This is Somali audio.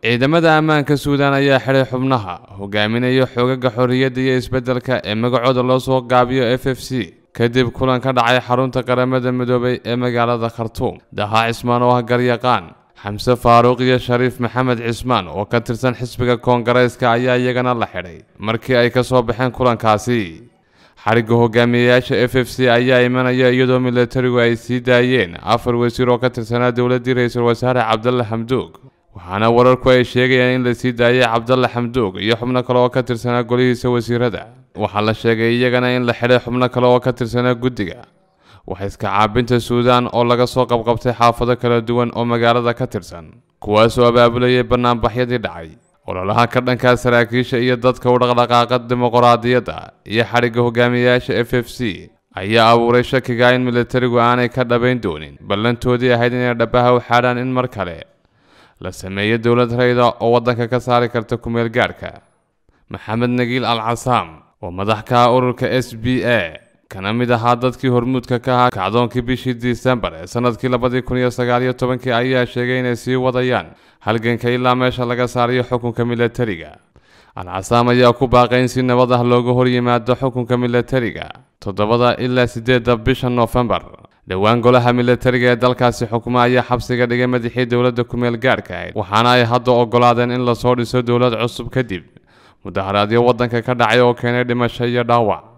ciidamada ammaanka suudaan ayaa xidhay xubnaha hogaaminaya xoogaga xorriyadda iyo isbeddelka ee magacooda loo soo gaabiyo f f c kadib kulan ka dhacay xarunta qaramada midoobay ee magaalada khartuum dahaa cismaan oo ah garyaqaan xamse faaruuq iyo shariif maxamed cismaan oo ka tirsan xisbiga koongareyska ayaa iyagana la xidhay markii ay ka soo baxeen kulankaasi xarigga hogaamiyeyaasha f f c ayaa imanaya iyadoo milatarigu ay sii daayeen afar wasiir oo ka tirsanaa dowladdii ra-iisul wasaare cabdalle xamduug waxaana wararku ay sheegayaan in la sii daayay cabdalle xamduug iyo xubno kale oo ka tirsanaa golihiisa wasiirada waxaa la sheegay iyagana in la xidhay xubno kale oo ka tirsanaa guddiga waxaiska caabinta suudaan oo laga soo qabqabtay xaafado kala duwan oo magaalada ka tirsan kuwaasoo abaabulayay bannaanbaxyadii dhacay ololaha ka dhankaa saraakiisha iyo dadka u dhaqdhaqaaqa dimuqraadiyadda iyo xadhigga hogaamiyeyaasha f f c ayaa abuuray shakiga in milatarigu aanay ka dhabayn doonin ballantoodii ahayd inay dhabaha u xaadhaan in mar kale la sameeyo dowlad rayda oo waddanka ka saari karta kumeel gaadhka maxamed nagiil al casaam oo madax ka ah ururka s b a kana mid ahaa dadkii hormuudka ka ahaa kacdoonkii bishii disembar ee sanadkii labadii kun iyo sagaaliyo tobankii ayaa sheegay inay sii wadayaan halganka ilaa meesha laga saarayo xukunka milatariga alcasaam ayaa ku baaqay in si nabad ah looga hor yimaado xukunka milatariga toddobada ilaa siddeedda bisha noofembar dhowaan golaha milatariga ee dalkaasi xukuma ayaa xabsiga dhigay madaxii dowladda kumeel gaadhka ahayd waxaana ay hadda ogolaadeen in lasoo dhiso dowlad cusub kadib mudaharaadyo waddanka ka dhacay oo keenay dhimasho iyo dhaawac